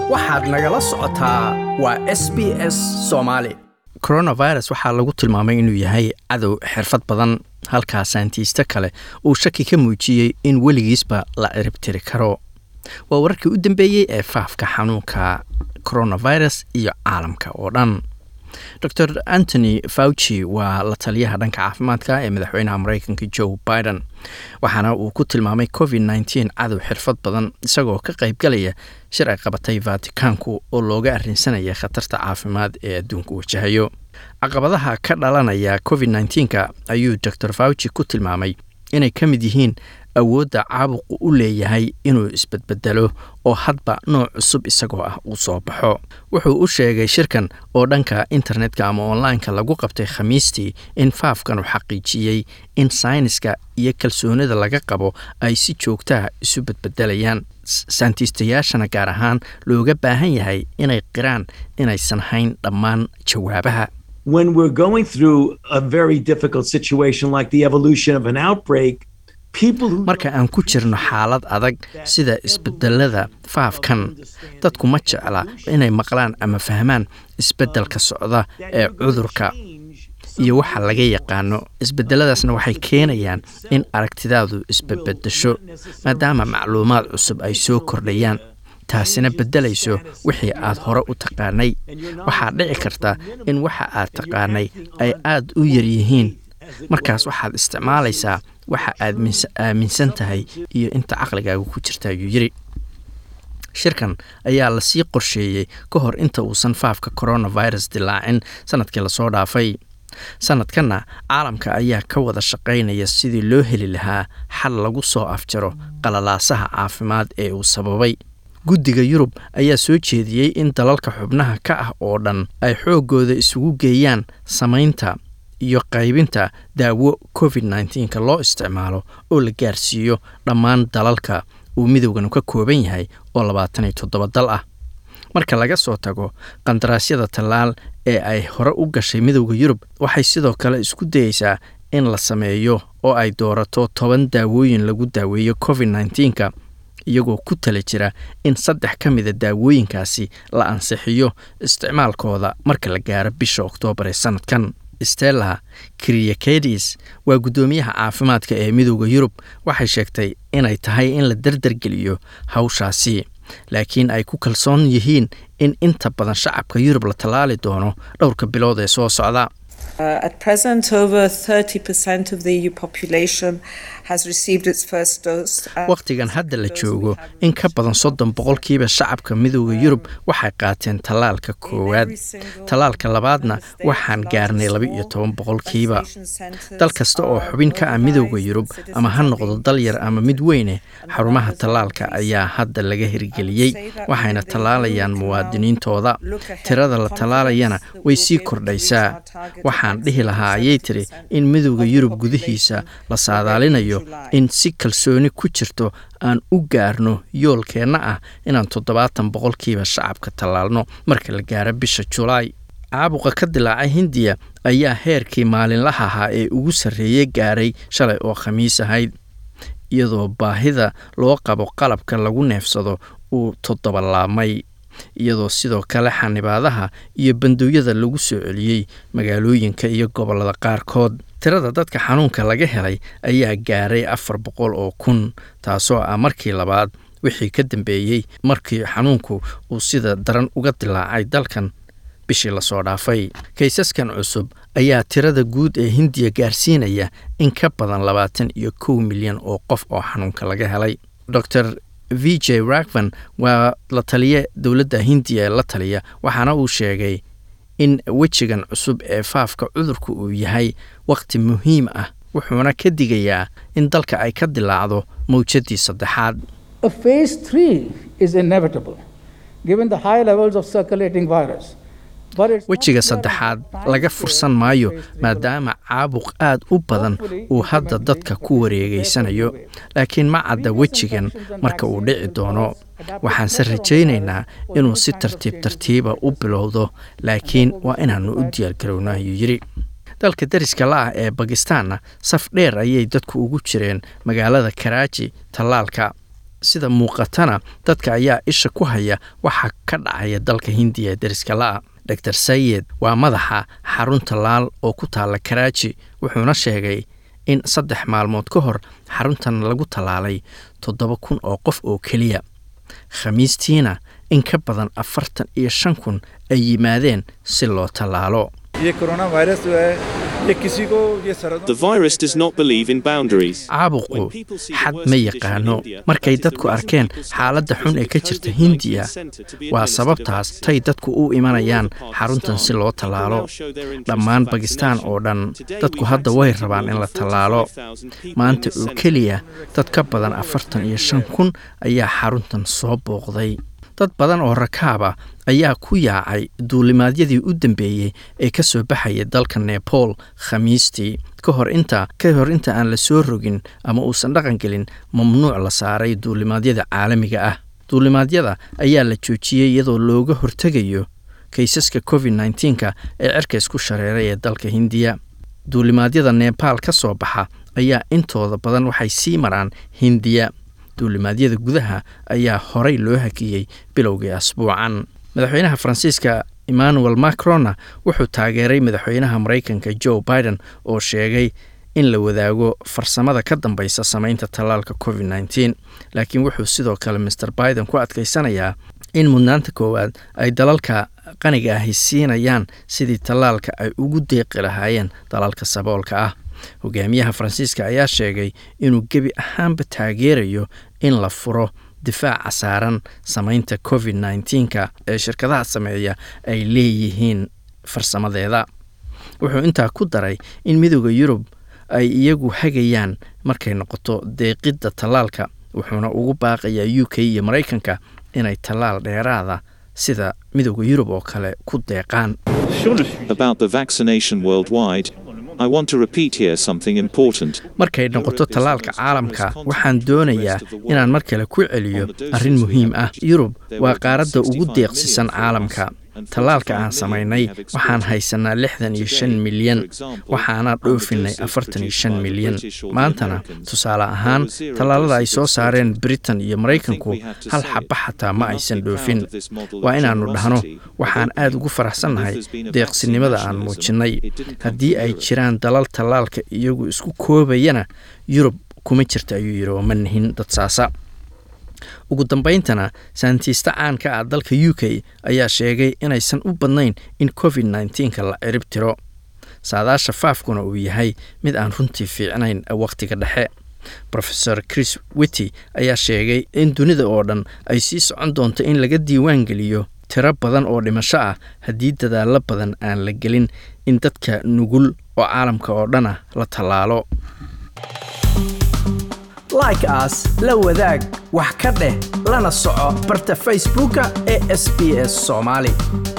waxaad nagala socotaa waa s b s soomaali coronavirus waxaa lagu tilmaamay inuu yahay cadow xirfad badan halkaa saantiista kale uu shaki ka muujiyey in weligiisba la ciribtiri karo waa wararkii u dambeeyey ee faafka xanuunka coronavirus iyo caalamka oo dhan dor antony fauci waa la taliyaha dhanka caafimaadka ee madaxweynaha mareykanka joe biden waxaana uu ku tilmaamay covid nteen cadow xirfad badan isagoo ka qaybgalaya shir ay qabatay vaticanku oo looga arrinsanaya khatarta caafimaad ee adduunku wajahayo caqabadaha ka dhalanaya covid nteenka ayuu dor fauci ku tilmaamay inay ka mid yihiin awoodda caabuqu u leeyahay inuu isbedbedelo oo hadba nooc cusub isagoo ah uu soo baxo wuxuu u sheegay shirkan oo dhanka internetka ama onlineka lagu qabtay khamiistii in faafkan uu xaqiijiyey in sayniska iyo kalsoonida laga qabo ay si joogtaha isu bedbedelayaan saantiistayaashana gaar ahaan looga baahan yahay inay qiraan inaysan hayn dhammaan jawaabaha when we're going through a very difficult situation like the evolution of an outbreak marka aan ku jirno xaalad adag sida isbedelada faafkan dadku ma jecla inay maqlaan ama fahmaan isbedelka socda ee cudurka iyo waxa laga yaqaano isbedeladaasna waxay keenayaan in aragtidaadu isbedbedesho maadaama macluumaad cusub ay soo kordhayaan taasina beddelayso wixii aad hore u taqaanay waxaa dhici karta in waxa aad taqaanay ay aad u yaryihiin markaas waxaad isticmaalaysaa waxa aad aaminsan tahay iyo inta caqligaaga ku jirta ayuu yidhi shirkan ayaa lasii qorsheeyey ka hor inta uusan faafka coronavirus dilaacin sanadkii lasoo dhaafay sanadkanna caalamka ayaa ka wada shaqaynaya sidii loo heli lahaa xal lagu soo afjaro qalalaasaha caafimaad ee uu sababay guddiga yurub ayaa soo jeediyey in dalalka xubnaha ka ah oo dhan ay xooggooda isugu geeyaan samaynta iyo qaybinta daawo covid nteenka loo isticmaalo oo la gaarsiiyo dhammaan dalalka uu midowgan ka kooban yahay oo labaatan iyo toddoba dal ah marka laga soo tago qandaraasyada tallaal ee ay hore u gashay midowda yurub waxay sidoo kale isku dayeysaa in la sameeyo oo ay doorato toban daawooyin lagu daaweeyo covid nteenka iyagoo ku tala jira in saddex ka mida daawooyinkaasi la ansixiyo isticmaalkooda marka la gaaro bisha oktoobar ee sanadkan stella kriakedis waa guddoomiyaha caafimaadka ee midowda yurub waxay sheegtay inay tahay in la dardargeliyo hawshaasi laakiin ay ku kalsoon yihiin in inta badan shacabka yurub la tallaali doono dhowrka bilood ee soo socda wakhtigan hadda la joogo in ka badan soddon boqolkiiba shacabka midowda yurub waxay qaateen tallaalka koowaad tallaalka labaadna waxaan gaarnay laba iyo toban boqolkiiba dal kasta oo xubin ka ah midowda yurub ama ha noqdo dal yar ama mid weyne xarumaha tallaalka ayaa hadda laga hirgeliyey waxayna tallaalayaan muwaadiniintooda tirada la tallaalayana way sii kordhaysaa waxaan dhihi lahaa ayay tiri in midowda yurub gudihiisa la saadaalinayo in si kalsooni ku jirto aan u gaarno yoolkeenna ah inaan toddobaatan boqolkiiba shacabka tallaalno marka la gaaro bisha julaay caabuqa ka dilaacay hindiya ayaa heerkii maalinlaha ahaa ee ugu sarreeyey gaaray shalay oo khamiis ahayd iyadoo baahida loo qabo qalabka lagu neefsado uu toddobalaabmay iyadoo sidoo kale xanibaadaha iyo bandooyada lagu soo celiyey magaalooyinka iyo gobollada qaarkood tirada dadka xanuunka laga helay ayaa gaaray afar boqol oo kun taasoo ah markii labaad wixii ka dambeeyey markii xanuunku uu sida daran uga dilaacay dalkan bishii lasoo dhaafay kaysaskan cusub ayaa tirada guud ee hindiya gaarsiinaya in ka badan labaatan iyo kow milyan oo qof oo xanuunka laga helay dor v j rakvan waa la taliye dowladda hindiya ee la taliya waxaana uu sheegay in wejigan cusub ee faafka cudurka uu yahay wakhti muhiim ah wuxuuna ka digayaa in dalka ay ka dilaacdo mawjadii saddexaad wejiga saddexaad laga fursan maayo maadaama caabuq aad u badan uu hadda dadka ku wareegeysanayo laakiin ma cadda wejigan marka uu dhici doono waxaanse rajaynaynaa inuu si tartiib tartiiba u bilowdo laakiin waa inaannu u diyaargarowno ayuu yidhi dalka dariska la ah ee bakistaanna saf dheer ayay dadku ugu jireen magaalada karaaji tallaalka sida muuqatana dadka ayaa isha ku haya waxa ka dhacaya dalka hindiya ee deriska la'a dor sayed waa madaxa xarun tallaal oo ku taalla karaaji wuxuuna sheegay in saddex maalmood ka hor xaruntan lagu tallaalay toddoba kun oo qof oo keliya khamiistiina in ka badan afartan iyo shan kun ay yimaadeen si loo tallaalo caabuqu xad ma yaqaano markay dadku arkeen xaaladda xun ee ka jirta hindiya waa sababtaas tay dadku u imanayaan xaruntan si loo tallaalo dhammaan bakistaan oo dhan dadku hadda way rabaan in la tallaalo maanta oo keliya dad ka badan afartan iyo shan kun ayaa xaruntan soo booqday dad badan oo rakaaba ayaa ku yaacay duulimaadyadii u dambeeyey ee ka soo baxaya dalka nepal khamiistii ka hor inta ka hor inta aan la soo rogin ama uusan dhaqan gelin mamnuuc la saaray duulimaadyada caalamiga ah duulimaadyada ayaa la joojiyey iyadoo looga hortegayo kaysaska covid nneteen-ka ee cirkays ku shareeray ee dalka hindiya duulimaadyada nebaal ka soo baxa ayaa intooda badan waxay sii maraan hindiya duulimaadyada gudaha ayaa horay loo hakiyey bilowgii asbuucan madaxweynaha faransiiska emmanuel macronna wuxuu taageeray madaxweynaha maraykanka joe biden oo sheegay in la wadaago farsamada ka dambeysa samaynta tallaalka covid nneteen laakiin wuxuu sidoo kale master biden ku adkeysanayaa in mudnaanta koowaad ay dalalka qaniga ahi siinayaan sidii tallaalka ay ugu deeqi lahaayeen dalalka saboolka ah hogaamiyaha faransiiska ayaa sheegay inuu gebi ahaanba taageerayo in la furo difaaca saaran samaynta covid nneteen-ka ee shirkadaha sameeya ay leeyihiin farsamadeeda wuxuu intaa ku daray in midooda yurub ay iyagu hagayaan markay noqoto deeqidda tallaalka wuxuuna ugu baaqayaa u k iyo maraykanka inay tallaal dheeraada sida midooda yurub oo kale ku deeqaan markay noqoto tallaalka caalamka waxaan doonayaa inaan mar kale ku celiyo arrin muhiim ah yurub waa qaaradda ugu deeqsisan caalamka tallaalka aan samaynay waxaan haysanaa lixdan iyo shan milyan waxaana dhoofinay afartan iyo shan milyan maantana tusaale ahaan tallaalada ay soo saareen britain iyo maraykanku hal xaba xataa ma aysan dhoofin waa inaannu dhahno waxaan aad ugu faraxsannahay deeqsinimada aan muujinnay haddii ay jiraan dalal tallaalka iyagu isku koobayana yurub kuma jirta ayuu yidhi oo ma nihin dad saasa ugu dambayntana saantiista caanka ah dalka u k ayaa sheegay inaysan u badnayn in covid nneteen-ka la cirib tiro saadaasha faafkuna uu yahay mid aan runtii fiicnayn wakhtiga dhexe rofeor chris wity ayaa sheegay in dunida oo dhan ay sii socon doonto in laga diiwaan geliyo tiro badan oo dhimasho ah haddii dadaallo badan aan la gelin in dadka nugul oo caalamka oo dhan ah la tallaalo like aas la wadaag wax ka dheh lana soco barta facebooka ee sb s soomaali